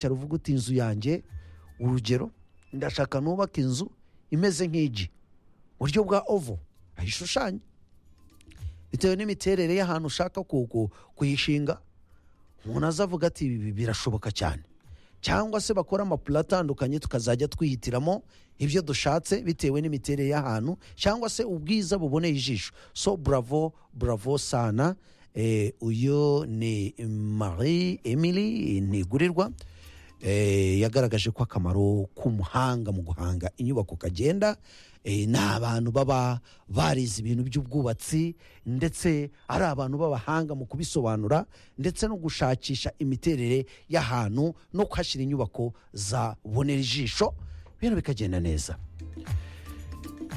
cyari uvuga uti inzu yanjye urugero ndashaka nubaka inzu imeze nk'igi buryo bwa ovo ayishushanya bitewe n'imiterere y'ahantu ushaka ku- ku- kuyishinga umuntu aza avuga ati ibi birashoboka cyane cyangwa se bakora amapuro atandukanye tukazajya twihitiramo ibyo dushatse bitewe n'imiterere y'ahantu cyangwa se ubwiza buboneye ijisho so buravo buravo sana Eh, uyu ni marie emily ntigurirwa eh, yagaragaje ko akamaro k'umuhanga mu guhanga inyubako kagenda eh, ni abantu baba barize ibintu by'ubwubatsi ndetse ari abantu b'abahanga mu kubisobanura ndetse no gushakisha imiterere y'ahantu no kuhashyira inyubako zabonera ijisho ibintu bikagenda neza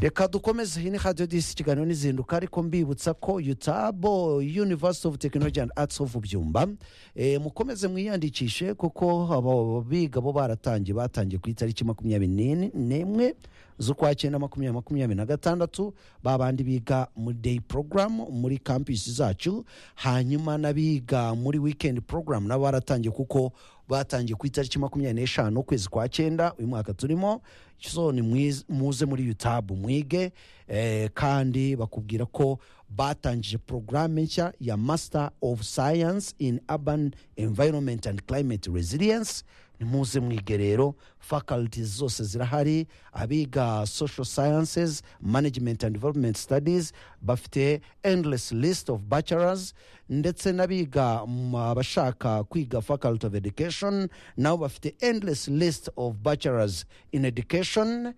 reka dukomeze iyi ni radiyo disi ikiganiro n'izinduka ariko mbibutsa ko yutabo University of Technology and Arts of byumba Eh, mukomeze mwiyandikishe kuko abo biga bo baratangiye batangiye ku itariki makumyabiri n'en- n'imwe z'ukwa cyenda makumyabiri makumyabiri na gatandatu babandi biga muri day program muri campus zacu hanyuma n'abiga muri weekend program nabo baratangiye kuko batangiye ku itariki makumyabiri n'eshanu ukwezi kwa cyenda uyu mwaka turimo so ni mwiz- muze muri yutabu mwige eh, kandi bakubwira ko batangije porogaramu nshya ya master of science in urban environment and climate resilience nimuze mwige rero faculties zose zirahari abiga social sciences management and development studies bafite endless list of bachelors ndetse n'abiga mm, abashaka kwiga faculty of education nabo bafite endless list of bachelors in education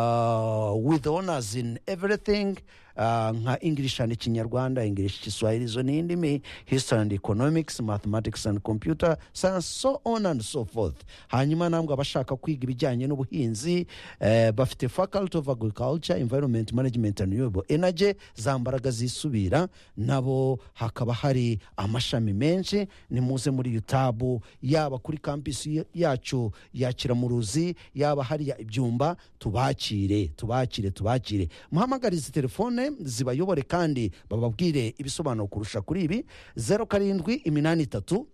uh, with honors in everything uh, nka english and kinyarwanda english kiswahili zo ni indimi history and economics mathematics and computer science so on and so forth hanyuma ntabwo abashaka kwiga ibijyanye n'ubuhinzi eh, bafite faculty of agriculture environment management and renewable energy za mbaraga zisubira nabo hakaba hari amashami menshi ni muze muri yutabu yaba kuri kampisi yacu ya kiramuruzi yaba hariya ibyumba tubakire tubakire tubakire muhamagarize telefone zibayobore kandi bababwire ibisobanuro kurusha kuri ibi zeru karindwi iminani itatu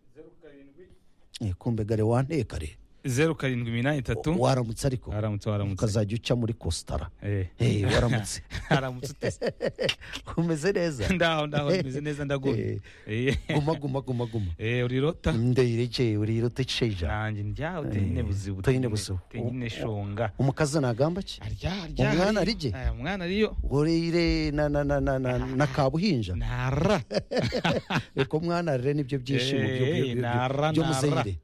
Eh, kumbe gare wanteka re zeru karindwi iminani itatu waramutse ariko haramutse haramutse ukazajya uca muri kositara Eh. Eh, waramutse haramutse utese umeze neza ndaho ndaho bimeze neza ndagumye Eh. guma guma guma guma Eh, urirota ndeirekeye urirote cisha nanjye njyawe uteyine buzibu uteyine buzibu. uteyine shonga umukazi nagamba ki arya Umwana hariyo. arije? Eh, umwana ariyo urire na na na na na na kabuhinja nara reka umwana rero nibyo byishimo byo- byo- byo- Eh, nara, byo- byo nara. muzeyire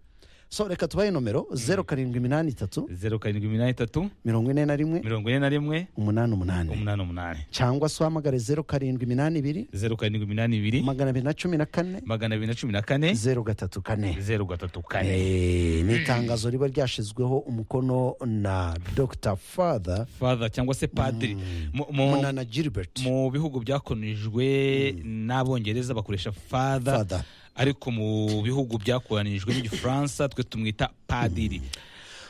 so reka tubahe nomero zeru karindwi iminani itatu zeru karindwi iminani itatu mirongo ine na rimwe mirongo ine na rimwe umunani umunani umunani umunani cyangwa se uhamagare zeru karindwi iminani ibiri zeru karindwi iminani ibiri magana abiri na cumi na kane magana abiri na cumi na kane zeru gatatu kane zeru gatatu kane Eh, ni itangazo riba ryashyizweho umukono na dr father father cyangwa se padiri mu, mu, munana gilbert mu bihugu byakonijwe n'abongereza bakoresha father Father. ariko mu bihugu byakoranijwe n'igifaransa twe tumwita padiri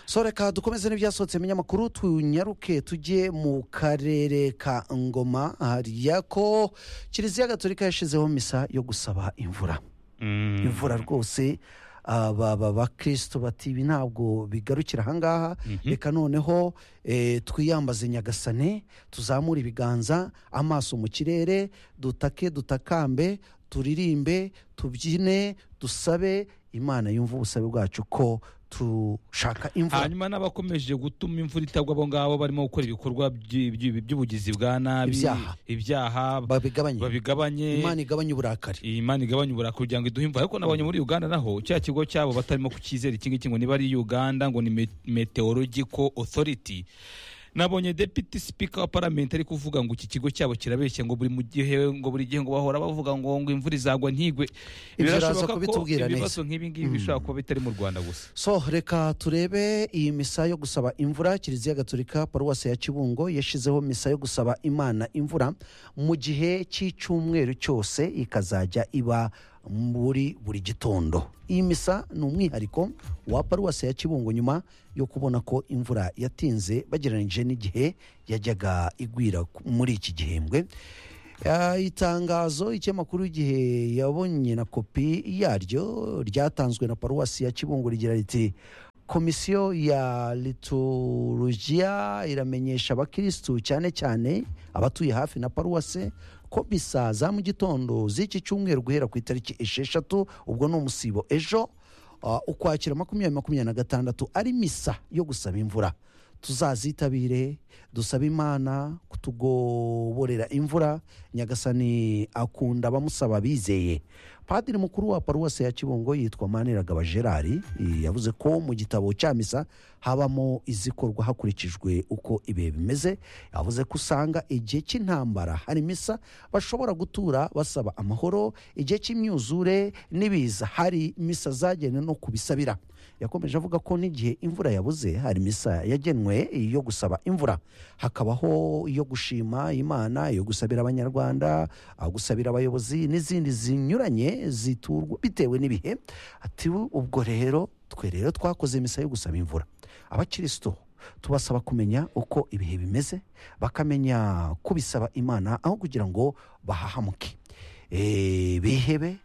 so reka dukomeze n'ibyasohotse mu binyamakuru tunyaruke tujye mu karere ka ngoma hariya ko kiliziya gatolika yashyizeho misa yo gusaba imvura Mm. imvura rwose aba aba bakristo bati ibi ntabwo bigarukira ahangaha reka noneho eh, twiyambaze nyagasane tuzamure ibiganza amaso mu kirere dutake dutakambe turirimbe tubyine dusabe imana yumva ubusabe bwacu ko dushaka imvura hanyuma n'abakomeje gutuma imvura itagwa abo ngabo barimo gukora ibikorwa by- by- by'ubugizi bwa nabi Ibyaha. ibyaha babigabanye babigabanye imana igabanye uburakari iyi Imana igabanya uburakari kugira ngo iduhe imvura ariko nabonye muri uganda naho cya kigo cyabo batarimo kukizera iki ngiki ngo niba ari uganda ngo ni Me- meteorological authority nabonye deputy speaker wa parliament ari kuvuga ngo iki kigo cyabo kirabeshya ngo buri mu gihe ngo buri gihe ngo bahora bavuga ngo ngo imvura izagwa ntigwe Ibyo uraza Birashoboka ko kubitubwira neza. ibibazo nk'ibi ngibi bishobora kuba bitari mu rwanda gusa so reka turebe iyi misa yo gusaba imvura kiliziya gatolika paruwasi ya kibungo yashyizeho misa yo gusaba imana imvura mu gihe cy'icyumweru cyose ikazajya iba muri buri gitondo iyi misa ni umwihariko wa paruwasi ya kibungo nyuma yo kubona ko imvura yatinze bagereranyije n'igihe yajyaga igwira ku- muri iki gihembwe Ah, itangazo ikinyamakuru igihe yabonye na kopi yaryo ryatanzwe na paruwasi ya kibungo rigira riti komisiyo ya liturujia iramenyesha abakirisitu cyane cyane abatuye hafi na paruwase ko bisa za mu gitondo z'iki cyumweru guhera ku itariki esheshatu ubwo ni umusibo ejo ah, ukwakira makumyabiri makumyabiri na gatandatu ari misa yo gusaba imvura tuzazitabire dusabe imana kutugoborera imvura nyagasani akunda abamusaba bizeye padiri mukuru wa paruwasi ya kibungo yitwa maniragaba gerard eh, yavuze ko mu gitabo cya misa habamo izikorwa hakurikijwe uko ibihe bimeze yavuze ko usanga igihe cy'intambara hari misa bashobora gutura basaba amahoro igihe cy'imyuzure n'ibiza hari misa zagenewe no kubisabira yakomeje avuga ko n'igihe imvura yabuze hari misa yagenwe yo gusaba imvura hakabaho iyo gushima imana iyo gusabira abanyarwanda aho gusabira abayobozi n'izindi zinyuranye ziturwa bitewe n'ibihe ati ubwo rero twe rero twakoze misa yo gusaba imvura abakirisitu tubasaba kumenya uko ibihe bimeze bakamenya kubisaba imana aho kugira ngo bahahamuke Eh, bihebe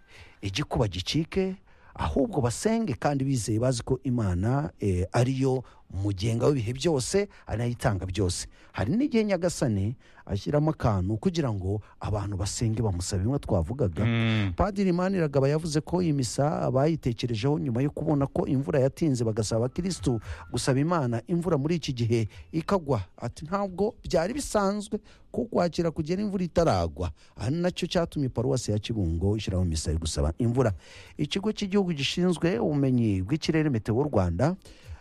igikuba gicike ahubwo basenge kandi bizeye bazi ko imana eh, ariyo mugenga w'ibihe byose anayitanga byose hari n'igihe nyagasani ashyiramo akantu kugira ngo abantu basenge bamusaba bimwe twavugaga Mm. padiri maniragaba yavuze ko iyi misa bayitekerejeho nyuma yo kubona ko imvura yatinze bagasaba abakirisitu gusaba imana imvura muri iki gihe ikagwa ati ntabwo byari bisanzwe ko kwakira kugera imvura itaragwa aha ni nacyo cyatumye paruwasi ya kibungo ishyiraho misa yo gusaba imvura ikigo cy'igihugu gishinzwe ubumenyi bw'ikirere meteo rwanda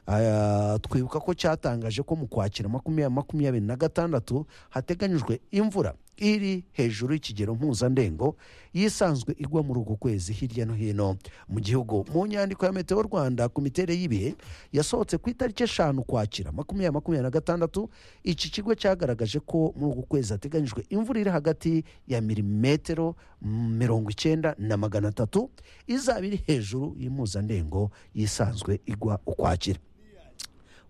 Ah, twibuka ko cyatangaje ko mu kwakira makumyabiri makumyabiri na gatandatu hateganyijwe imvura iri hejuru y'ikigero mpuzandengo yisanzwe igwa muri uku kwezi hirya no hino mu gihugu mu nyandiko ya meteo rwanda ku miterere y'ibihe yasohotse ku itariki eshanu kwakira makumyabiri makumyabiri na gatandatu iki kigo cyagaragaje ko muri uku kwezi hateganyijwe imvura iri hagati ya milimetero mirongo icyenda na magana atatu izaba iri hejuru y'impuzandengo yisanzwe igwa ukwakira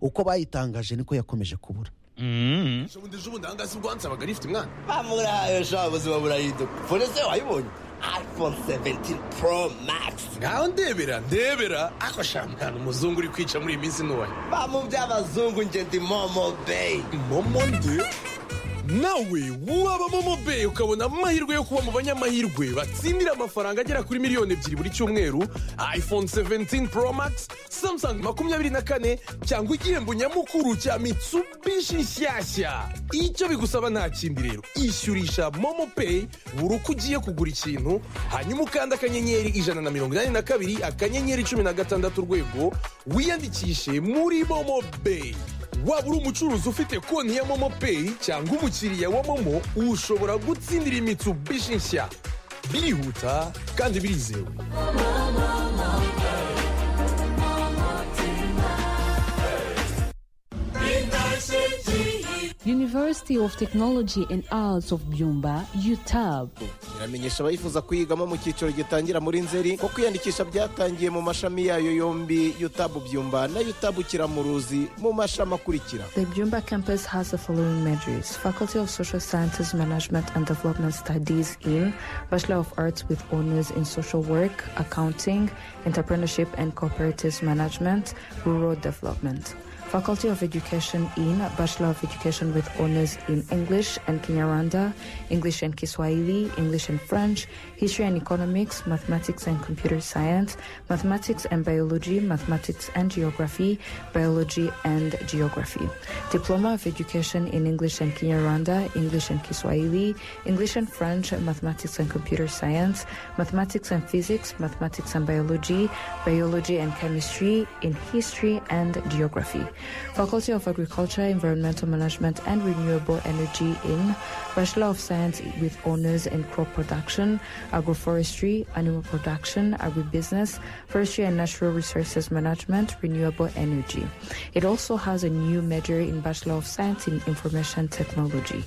uko bayitangaje niko yakomeje kubura Mm. bundi ubundi aha ngaha si ubwo hansabaga rifite umwana bamurahaye sha ubuzima burariduka fone se wayibonye iphone 17 pro max ngaho ndebera ndebera ako sha mwana umuzungu uri kwica muri iyi minsi ntoya bamu by'abazungu nje ndi momo bay momo nde nawe waba momo be ukabona amahirwe yo kuba mu banyamahirwe batsindira amafaranga agera kuri miliyoni ebyiri buri cyumweru iphone 17 pro max samsung makumyabiri na kane cyangwa igihembo nyamukuru cya mitsubishi nshyashya icyo bigusaba nta kindi rero ishyurisha momo pay buri uko ugiye kugura ikintu hanyuma ukanda akanyenyeri ijana na mirongo inani na kabiri akanyenyeri cumi na gatandatu urwego wiyandikishe muri momo pay waba uri umucuruzi ufite konti ya momo peyi cyangwa umukiriya wa momo ushobora gutsindira imitsubishi nshya birihuta kandi birizewe University of Technology and Arts of Byumba, UTAB. iramenyesha abayifuza kuyigamo mu cyiciro gitangira muri nzeri ko kwiyandikisha byatangiye mu mashami yayo yombi yutabu byumba na yutabu kiramuruzi mu mashami akurikira The Byumba campus has the following majors Faculty of Social Sciences, Management and Development Studies in Bachelor of Arts with Honors in Social Work, Accounting, Entrepreneurship and Cooperative Management, Rural Development. Faculty of Education in Bachelor of Education with Honors in English and Kinyarwanda, English and Kiswahili, English and French, History and Economics, Mathematics and Computer Science, Mathematics and Biology, Mathematics and Geography, Biology and Geography. Diploma of Education in English and Kinyarwanda, English and Kiswahili, English and French, Mathematics and Computer Science, Mathematics and Physics, Mathematics and Biology, Biology and Chemistry, in History and Geography. Faculty of Agriculture, Environmental Management and Renewable Energy in Bachelor of Science with Honors in Crop Production, Agroforestry, Animal Production, Agribusiness, Forestry and Natural Resources Management, Renewable Energy. It also has a new major in Bachelor of Science in Information Technology.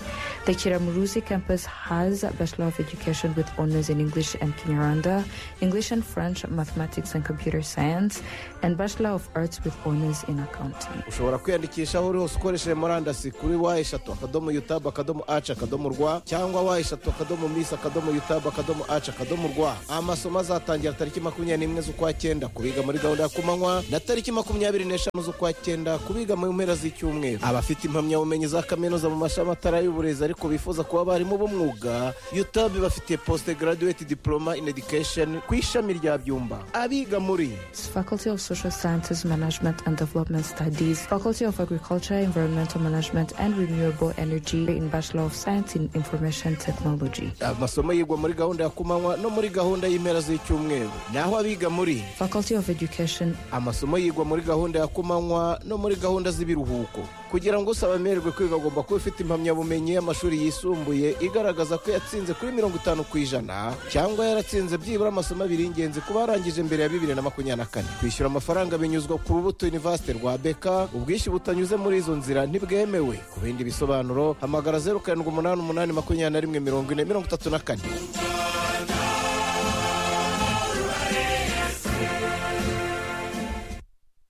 The Kiramuruzi campus has a Bachelor of Education with Honors in English and Kinyarwanda, English and French, Mathematics and Computer Science, and Bachelor of Arts with Honors in Accounting. ushobora kwiyandikisha aho uri hose ukoresheje murandasi kuri wa eshatu akadomo yutabu akadomo aci akadomo rwa cyangwa wa eshatu akadomo misi akadomo yutabu akadomo aci akadomo rwa amasomo azatangira tariki makumyabiri n'imwe z'ukwa cyenda kubiga muri gahunda ya kumanywa na tariki makumyabiri n'eshanu z'ukwa cyenda kubiga mu mpera z'icyumweru abafite impamyabumenyi za kaminuza mu mashami atari ay'uburezi ariko bifuza kuba abarimu b'umwuga yutabu ibafitiye posite garaduweti diporoma ini edikesheni ku ishami rya byumba abiga muri Faculty of Social Sciences, Management and Development Studies, Faculty of Agriculture, Environmental Management and Renewable Energy in Bachelor of Science in Information Technology. amasomo yigwa muri gahunda ya kumanywa no muri gahunda y'impera z'icyumweru naho abiga muri Faculty of Education, amasomo yigwa muri gahunda ya kumanywa no muri gahunda z'ibiruhuko kugira ngo usaba amererwe kwiga agomba kuba ufite impamyabumenyi y'amashuri yisumbuye igaragaza ko yatsinze kuri mirongo itanu ku ijana cyangwa yaratsinze byibura amasomo abiri y'ingenzi kuba yarangije mbere ya bibiri na makumyabiri na kane kwishyura amafaranga binyuzwa ku rubuto university rwa beka ubwishyu butanyuze muri izo nzira ntibwemewe ku bindi bisobanuro hamagara zeru karindwi umunani umunani makumyabiri na rimwe mirongo ine mirongo itatu na kane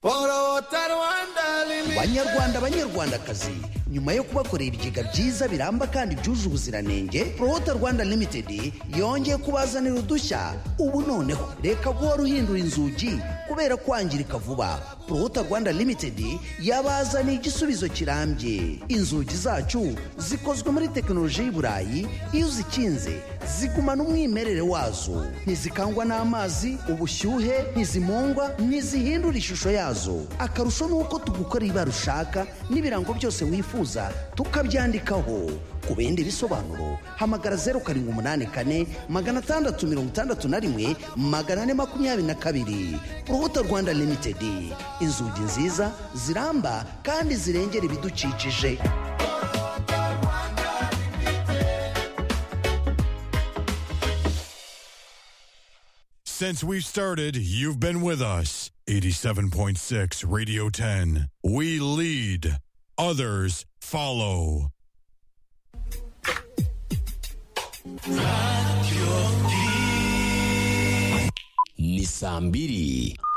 borota rwanda limiti banyarwanda banyarwandakazi nyuma yo kubakorera ibigega byiza biramba kandi byuje ubuziranenge prohota rwanda limited yongeye kubazanira udushya ubu noneho reka guhora uhindura inzugi kubera kwangirika vuba prohota rwanda limited yabazaniye igisubizo kirambye inzugi zacu zikozwe muri tekinoloji y'i burayi iyo uzikinze zigumana umwimerere wazo ntizikangwa n'amazi ubushyuhe ntizimungwa ntizihindura ishusho yazo akarusho ni uko tugukora ibara ushaka n'ibirango byose wifuza tukabyandikaho ku bindi bisobanuro hamagara zeru karindwi umunani kane magana atandatu mirongo itandatu na rimwe magana ane makumyabiri na kabiri urubuto rwanda limitedi inzugi nziza ziramba kandi zirengera ibidukikije Since we've started, you've been with us. 87.6 Radio 10. We lead, others follow. ni saa mbiri